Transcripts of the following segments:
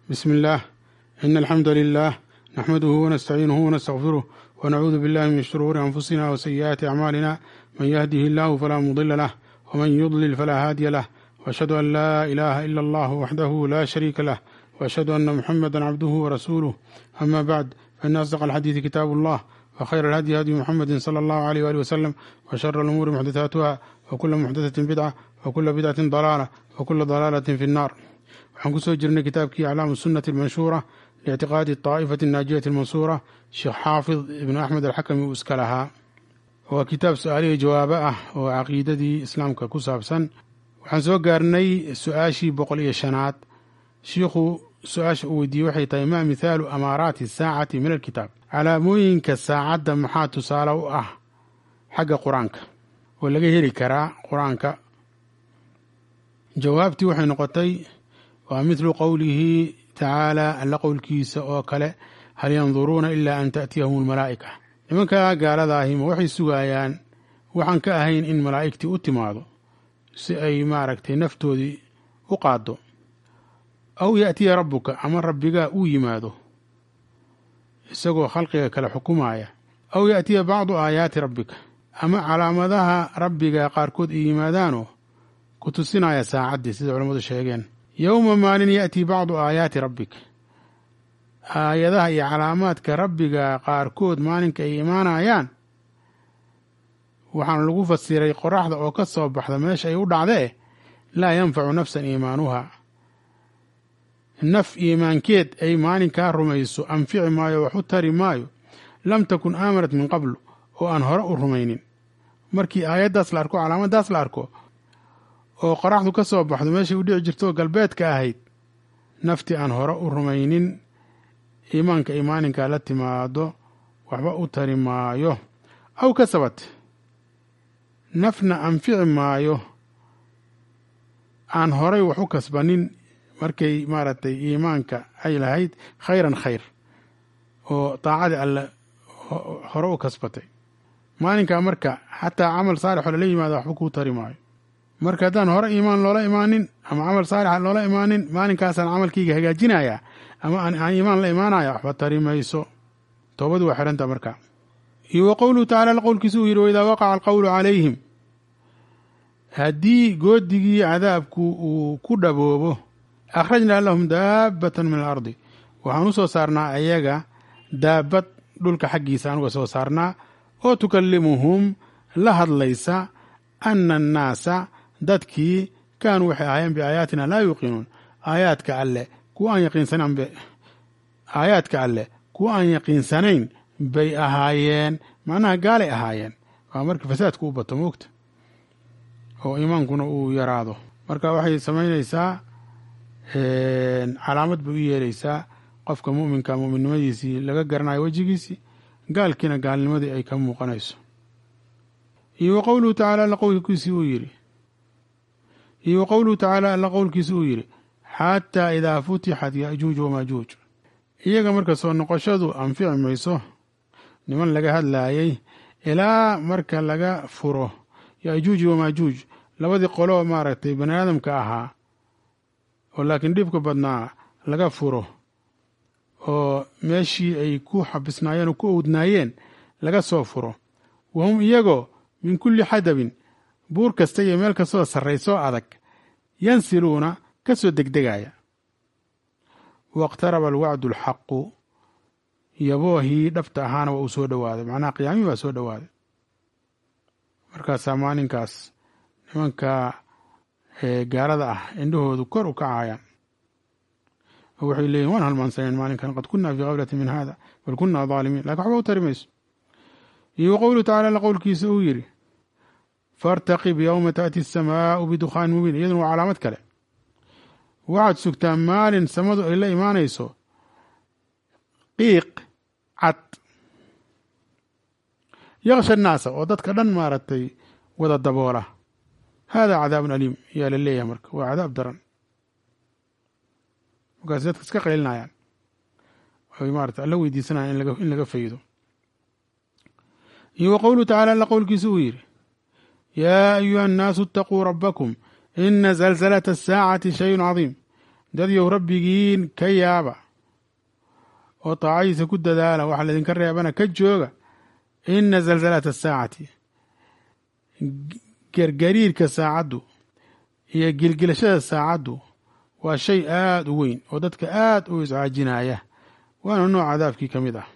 بسم الله إن الحمد لله نحمده ونستعينه ونستغفره ونعوذ بالله من شرور أنفسنا وسيئات أعمالنا من يهده الله فلا مضل له ومن يضلل فلا هادي له وأشهد أن لا إله إلا الله وحده لا شريك له وأشهد أن محمدا عبده ورسوله أما بعد فإن أصدق الحديث كتاب الله وخير الهدي هدي محمد صلى الله عليه وآله وسلم وشر الأمور محدثاتها وكل محدثة بدعة وكل بدعة ضلالة وكل ضلالة في النار waxaan ku soo jirnay kitaabkii aclaamu sunnati almanshuura liictiqaadi taa'ifati annaajiyati almansuura sheekh xaafid ibnu axmed alxakami uu iska lahaa waa kitaab su-aalihii jawaabo ah oo caqiidadii islaamka ku saabsan waxaan soo gaarnay su-aashii boqol iyo shanaad shiikhu su-aasha uu weydiiyey waxay tahay maa mithaalu amaaraati saacati min alkitaab calaamooyinka saacadda maxaa tusaale u ah xagga qur-aanka oo laga heli karaa qur-aanka jawaabtii waxay noqotay waa mithlu qowlihi tacaala alla qowlkiisa oo kale hal yanduruuna ilaa an ta'tiyahum almalaa'ika nimankaa gaaladaahi ma waxay sugayaan waxaan ka ahayn in malaa'igtii u timaado si ay maaragtay naftoodii u qaaddo aw ya'tiya rabbuka ama rabbigaa uu yimaado isagoo khalqiga kale xukumaya aw ya'tiya bacdu aayaati rabbika ama calaamadaha rabbiga qaarkood ay yimaadaanoo ku tusinaya saacaddii sida culammadu sheegeen yowma maalin ya'tii bacdu aayaati rabbika aayadaha iyo calaamaadka rabbiga qaarkood maalinka ay imaanayaan waxaana lagu fasiray qoraxda oo ka soo baxda meesha ay u dhacdee laa yanfacu nafsan iimaanuha naf iimaankeed ay maalinkaa rumayso anfici maayo wax u tari maayo lam takun aamanat min qablu oo aan hore u rumaynin markii aayaddaas la arko calaamaddaas la arko oo qoraxdu ka soo baxdo meeshay u dhici jirto galbeedka ahayd naftii aan hore u rumaynin iimaanka ay maalinkaa la timaado waxba u tari maayo aw kasabat nafna anfici maayo aan horay wax u kasbanin markay maaragtay iimaanka ay lahayd khayran khayr oo daacadii alle hore u kasbatay maalinkaa marka xataa camal saalixoo lala yimaada waxba kuu tari maayo marka haddaan hore iimaan loola imaanin ama camal saalixa loola imaanin maalinkaasaan camalkayga hagaajinayaa ama aan iimaan la imaanaya waxba tari mayso toobadu waa xidhanta marka iyo wa qowluhu tacala alla qowlkiisa uu yidhi waidaa waqaca alqowlu calayhim haddii goodigii cadaabku uu ku dhaboobo akhrajnaa lahum daabbatan min alardi waxaan u soo saarnaa ayaga daabbad dhulka xaggiisa anuga soo saarnaa oo tukallimuhum la hadlaysa ana annaasa dadkii kaanuu waxay ahaayeen biaayaatina laa yuuqinuun aayaadka alle kuwa aan yaqiinsanayn aayaadka alleh kuwa aan yaqiinsanayn bay ahaayeen macnaha gaalay ahaayeen waa marka fasaadku u bato moogta oo iimaankuna uu yaraado marka waxay samaynaysaa calaamad bay u yeelaysaa qofka mu'minka mu'minnimadiisii laga garanayo wejigiisii gaalkiina gaalnimadii ay ka muuqanayso iyo wa qowluhu tacaala alla qowlkiisii uu yidhi iyo wa qowluhu tacaala alla qowlkiisi uu yidhi xataa idaa futixat ya'juuj wamaajuuj iyaga marka soo noqoshadu anfici mayso niman laga hadlaayay ilaa marka laga furo ya'juuj wamaajuuj labadii qoloo maaragtay bani aadamka ahaa oo laakiin dhibka badnaa laga furo oo meeshii ay ku xabisnaayeen oo ku owdnaayeen laga soo furo wahum iyagoo min kulli xadabin buur kasta iyo meel kastoo sarraysoo adag yansiluuna ka soo degdegaya waqtaraba alwacdu alxaqu yaboohii dhabta ahaana waa uu soo dhowaaday macnaha qiyaamihii baa soo dhowaaday markaasaa maalinkaas nimanka gaalada ah indhahoodu kor u kacayaan oo waxay leeyihin waan halmaansaneen maalinkan qad kunna fii kaflatin min hada bal kunna daalimiin lakin waxba u tari mayso iyo wa qowluhu tacala alla qowlkiisa uu yidhi faartaqib yowma taأti asamaau bidukhaan mubiin iyaduna waa calaamad kale waxaad sugtaa maalin samadu ay la imaanayso qiiq cad yaksha annaasa oo dadka dhan maaragtay wada daboola haadaa cadaabun aliim ayaa la leeyahay marka waa cadaab daran markaas dadka iska qaylinayaan ay maarata alla weydiisanayaan in laga faydo iyo wa qowluhu tacala alla qowlkiisa uu yidhi yaa ayuha annaasu itaquu rabbakum ina zalzalata asaacati shayun cadiim dadyow rabbigiin ka yaaba oo taacadiisa ku dadaala waxa laydinka reebana ka jooga ina zalzalata asaacati gergariirka saacaddu iyo gilgilashada saacaddu waa shay aada u weyn oo dadka aada u iscaajinaya waana nooc cadaabkii ka mid ah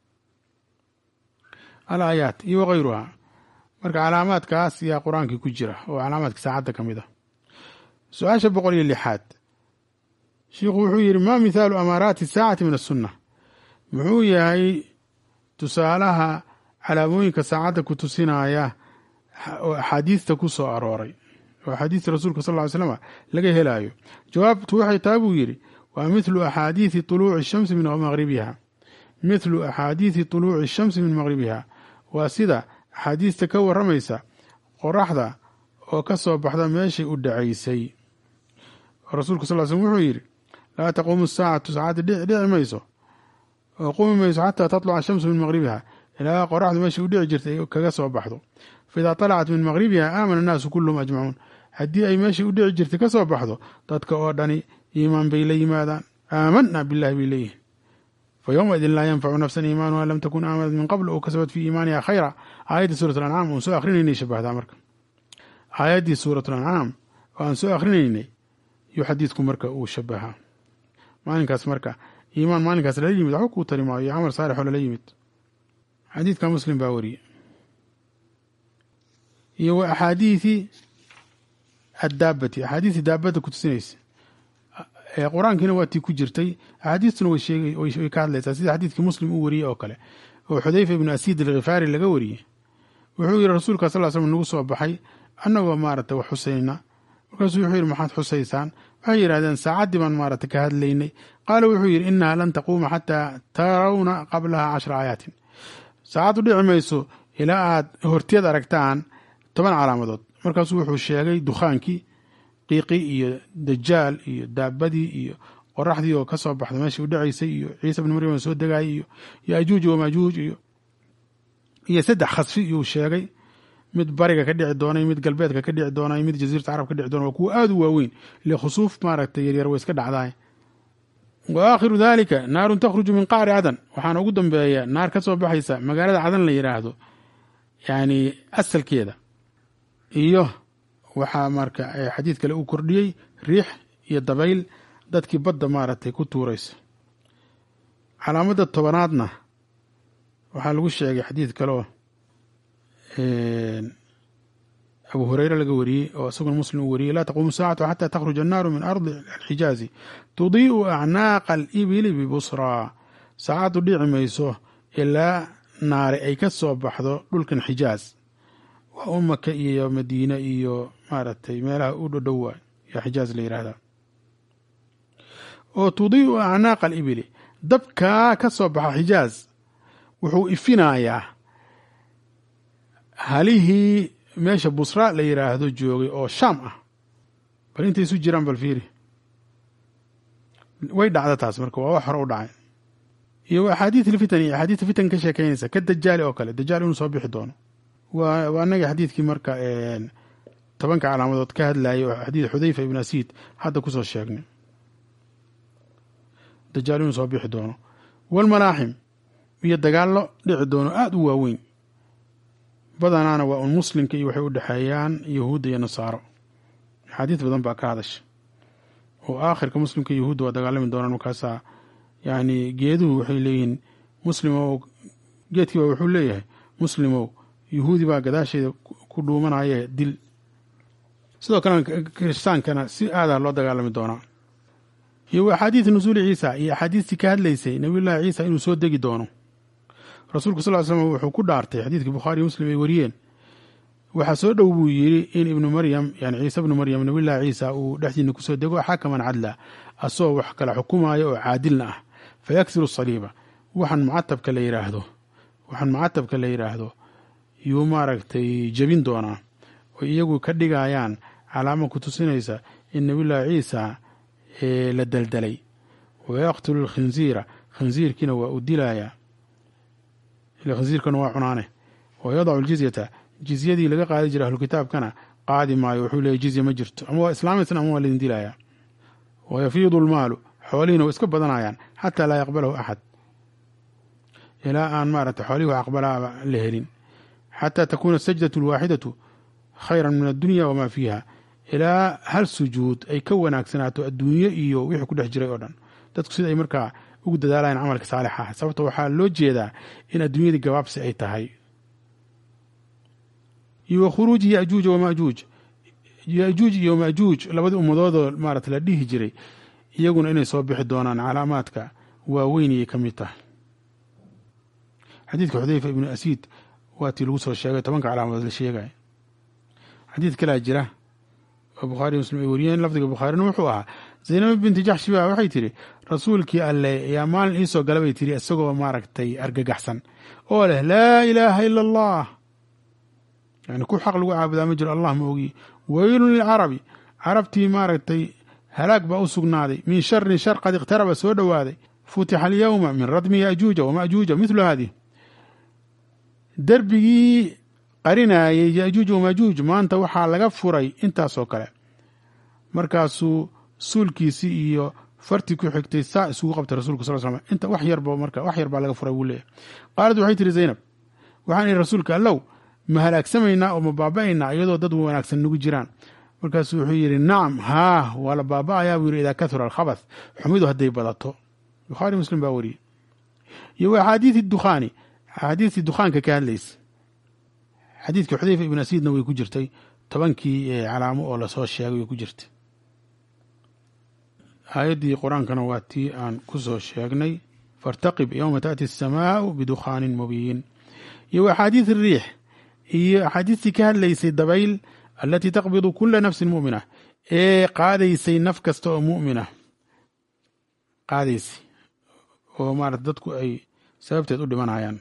al aayaat iyo wakayruhaa marka calaamaadkaas yaa qur-aankii ku jira oo calaamaadka saacadda ka mid ah su-aasha boqol iyo lixaad shiikhu wuxuu yidhi ma mithaalu amaaraati saacati min asunna muxuu yahay tusaalaha calaamooyinka saacadda ku tusinaya oo axaadiista ku soo arooray oo axaadiista rasuulka sal ly slama laga helaayo jawaabtu waxay tahay buu yidhi waa mithlu axaadiidi tuluuci shamsi min maqribiha mithlu axaadiidi tuluuci shamsi min maqribiha waa sida axaadiista ka warramaysa qoraxda oo ka soo baxda meeshay u dhacaysay rasuulka sal slm wuxuu yidhi laa taquumu saacatu saacadda dhici mayso oo qumi mayso xataa tatluca ashamsu min maqribiha ilaa qoraxdu meeshay u dhici jirtay kaga soo baxdo faidaa talacat min maqribiha aamana annaasu kulluhum ajmacuun haddii ay meeshay u dhici jirtay ka soo baxdo dadka oo dhani iimaan bay la yimaadaan aamanna billahi bay leeyihin fa yowmaidin laa yanfacu nafsan iimaanuha lam takun aamanat min qabl oo kasabat fii iimaaniha khayra aayaddii suurat alancaam oon soo akhrinaynay shabahdaa marka aayaddii suurat alancaam oo aan soo akhrinaynay yuu xadiidku marka uu shabahaa maalinkaas marka iimaan maalinkaas lala yimid waxba kuu tari maayo iyo camal saalixoo lala yimid xadiidka muslim baa wariyey iyo wa axaadiidi addaabati axaadiistii daabadda ku tusinaysa qur-aankiina waa tii ku jirtay axaadiistuna way sheegay way ka hadlaysaa sida xadiidkii muslim uu wariyey oo kale oo xudayfa ibnu asiid alkhifaari laga wariyey wuxuu yidhi rasuulka sal slm nagu soo baxay annagoo maaragtay wax xusayna markaasuu wuxuu yidhi maxaad xusaysaan waxay yidhahdeen saacaddii baan maaragtay ka hadlaynay qaala wuxuu yidhi inaha lan taquuma xataa tarawna qablaha cashra aayaatin saacaddu dhici mayso ilaa aad horteed aragtaan toban calaamadood markaasuu wuxuu sheegay dukhaankii qiiqii iyo dajaal iyo daabadii iyo qoraxdii oo ka soo baxda meeshii u dhacaysay iyo ciise bni maryam oo soo degaayay iyo yaajuuj wamaajuuj iyo iyo saddex khasfi iyuu sheegay mid bariga ka dhici doonay mid galbeedka ka dhici doonay mid jasiirata carab ka dhici doona waa kuwa aada u waaweyn ile khusuuf maaragtay yaryar way iska dhacdaay wa aakhiru dalika naarun takhruju min qacri cadan waxaana ugu dambeeya naar ka soo baxaysa magaalada cadan la yidhaahdo yani asalkeeda iyo waxaa marka xadiid kale uu kordhiyey riix iyo dabayl dadkii badda maaragtay ku tuuraysa calaamadda tobanaadna waxaa lagu sheegay xadiid kaleo abu hureyre laga wariyey oo isaguna muslim uu wariyey laa taquumu saacatu xataa takhruja annaaru min ardi alxijaazi tudii'u acnaaqa alibili bibusraa saacaddu dhici mayso ilaa naare ay ka soo baxdo dhulkan xijaaz waa u maka iyo madiine iyo maaragtay meelaha u dhodhowa yaa xijaaz la yidhaahdaa oo tudii'u acnaaqa alibili dabkaa ka soo baxa xijaaz wuxuu ifinayaa halihii meesha busra la yidhaahdo joogay oo shaam ah bal intay isu jiraan bal fiiri way dhacda taas marka waa wax hore u dhacay iyo axaadiid ilfitan iyo axaadiidta fitan ka sheekeynaysa ka dajaali oo kale dajaal inuu soo bixi doono waa waa anagii xadiidkii marka tobanka calaamadood ka hadlayay oo xadiid xudayfa ibn asiid hadda kusoo sheegnay dajaal inuu soo bixi doono walmalaaxim iyo dagaallo dhici doono aada u waaweyn badanaana waa un muslimka iyo waxay u dhexeeyaan yahuudda iyo nasaaro axaadiis badan baa ka hadasha oo aakhirka muslimka yahuudda waa dagaalami doonaan markaasaa yani geeduhu waxay leeyihiin muslimow geedkii baa wuxuu leeyahay muslimow yahuudi baa gadaasheeda ku dhuumanaye dil sidoo kalena kiristaankana si aadaa loo dagaalami doonaa iyo axaadiid nusuuli ciisa iyo axaadiistii ka hadlaysay nabiyullaahi ciisa inuu soo degi doono rasuulku sal l slam wuxuu ku dhaartay xadiidkii bukhaari iyo muslim ay wariyeen waxaa soo dhow buu yidhi in ibnu maryam yani ciise ibnu maryam nabiyullahi ciisa uu dhexdiina kusoo dego xakaman cadla asagoo wax kala xukumaayo oo caadilna ah fa yaksiru saliiba waxaan mucatabka la yidhaahdo waxaan mucatabka la yidhaahdo yuu maaragtay jebin doonaa oo iyagu ka dhigayaan calaamo ku tusinaysa in nabiyullaahi ciisa la daldalay wa yaqtulu lkhinziira khinziirkiina waa u dilayaa khinziirkana waa cunaane wa yadacu ljizyata jizyadii laga qaadi jira ahlukitaabkana qaadi maayo wuxuu leeyay jizya ma jirto ama waa islaamaysan ama waa laydin dilayaa wayafiidu almaalu xoolihiina way iska badanayaan xataa laa yaqbalahu axad ilaa aan maaragtay xoolihii wax aqbalaaba la helin xataa takuuna asajdatu alwaaxidatu khayran min addunya wamaa fiiha ilaa hal sujuud ay ka wanaagsanaato adduunyo iyo wixii ku dhex jiray oo dhan dadku sida ay markaa ugu dadaalayaan camalka saalixa ah sababta waxaa loo jeedaa in adduunyadii gabaabsi ay tahay iyo wa khuruuji yajuuja wamajuuj yajuuj iyo majuuj labadii ummadoodoo maarata la dhihi jiray iyaguna inay soo bixi doonaan calaamaadka waaweynayay ka mid tahay xadiidka xudeyfa ibnu asiid waa tii lagu soo sheegay tobanka calaamadood la sheegaya xadiid kalaa jira oo bukhaariy muslim ay wariyeen lafdiga bukhaarina wuxuu ahaa zaynab binti jaxshi baa waxay tidhi rasuulkii alle yaa maalin iisoo gala bay tidhi isagoo maaragtay argagaxsan oo leh laa ilaaha ila allah yani ku xaq lagu caabudaa ma jiro allah ma ogiye weylun lilcarabi carabtii maaragtay halaag baa u sugnaaday min sharin shar qad iqtaraba soo dhowaaday futixa alyowma min radmi yajuuja wamajuuja mithlu haadih derbigii qarinaayay yajuuj wamajuuj maanta waxaa laga furay intaasoo kale markaasuu suulkiisii iyo fartii ku xigtay saa isugu qabtay rasulka sal slam inta wax yarba marka wax yar baa laga furay buu leeyahy qaalad waxay tihi zaynab waxaan ihi rasuulka allow ma halaagsamaynaa oo ma baaba'aynaa iyadoo dad wanaagsan nagu jiraan markaasuu wuxuu yidhi nacam haa waa la baaba'ayaa buu yidhi idaa kahura alkhabath xumidu hadday badato bukhaari muslim baa wariyey iyo wa axaadiidi dukhaani axaadiistii dukhaanka ka hadlaysa xadiidkii xudeyfa ibn asiidna way ku jirtay tobankii calaamo oo lasoo sheegay way ku jirtay aayaddii qur-aankana waa tii aan ku soo sheegnay faاrtaqib yowma taأti الsamaau bidukhaanin mubiin iyo wa axaadiid الriix iyo axaadiistii ka hadlaysay dabayl alatii taqbidu kula nafsin mu'mina ee qaadaysay naf kasta oo mu'mina qaadaysay oo maarata dadku ay sababteed u dhimanayaan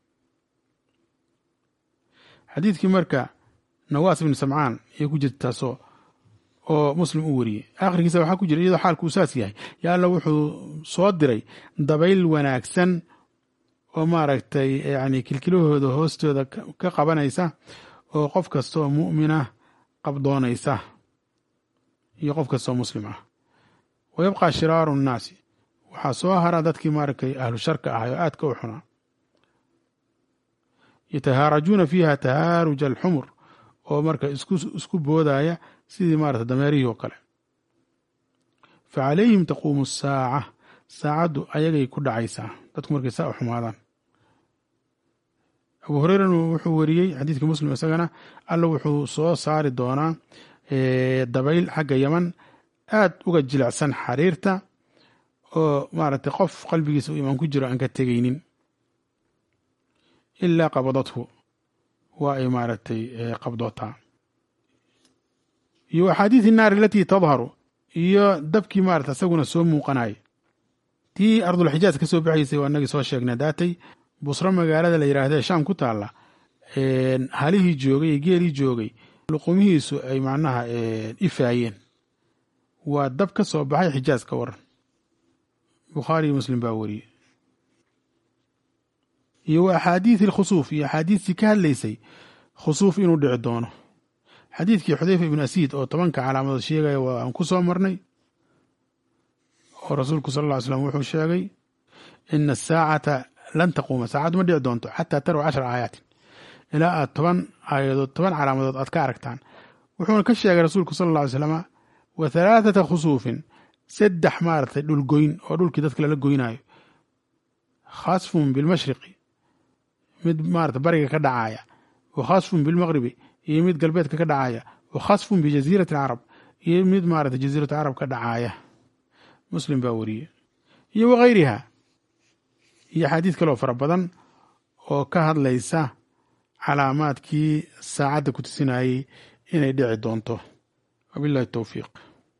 xadiidkii marka nawaas ibn samcaan ayay ku jirta taasoo oo muslim u wariyey aakhirkiisa waxaa ku jira iyadoo xaalku uu saas yahay ya alla wuxuu soo diray dabayl wanaagsan oo maaragtay yani kilkilahooda hoostooda ka qabanaysa oo qof kasta oo mu'mina qabdoonaysa iyo qof kasta oo muslim ah wa yabqaa shiraaru nnaasi waxaa soo hara dadkii maaragtay ahlu sharka ahay oo aadka u xunaa yatahaarajuuna fiiha tahaaruja alxumur oo marka isku boodaya sidii maarata dameerihii oo kale fa calayhim taquumu asaaca saacaddu ayagay ku dhacaysaa dadku markay saa u xumaadaan abu hureyran wuxuu wariyey xadiidka muslim isagana alla wuxuu soo saari doonaa dabayl xagga yaman aad uga jilicsan xariirta oo maaragtay qof qalbigiisa uu imaan ku jiro aan ka tegaynin ilaa qabadathu waa ay maaragtay qabdootaa iyo axaadiid innaari alatii tadharu iyo dabkii maarata isaguna soo muuqanaya tii ardulxijaaz ka soo baxaysay waa inagii soo sheegnay daatay busro magaalada la yidhaahda shaam ku taalla halihii joogay iyo geelii joogay luqumihiisu ay macnaha ifaayeen waa dab ka soo baxay xijaaz ka waran bukhaari iyo muslim baa wariyey iyo wa axaadiidi alkhusuuf iyo axaadiistii ka hadlaysay khusuuf inuu dhici doono xadiidkii xudeyfa ibnu asiid oo tobanka calaamadood sheegaya waa aan ku soo marnay oo rasuulku sal ll ly slam wuxuu sheegay ina asaacata lan taquuma saacaddu ma dhici doonto xataa taraw cashara aayaatin ilaa aad toban aayadood toban calaamadood aad ka aragtaan wuxuuna ka sheegay rasuulku sal alla ly slama wa halaathata khusuufin saddex maaragtay dhulgoyn oo dhulkii dadka lala goynaayo khasfun bilmashriqi mid maarata bariga ka dhacaaya wa khasfun bilmaqribi iyo mid galbeedka ka dhacaaya wa khasfun bijaziirati alcarab iyo mid maarata jaziiratu carab ka dhacaaya muslim baa wariyey iyo wakayriha iyo axaadiid kaloo fara badan oo ka hadlaysa calaamaadkii saacadda ku tusinayey inay dhici doonto wabillahi towfiiq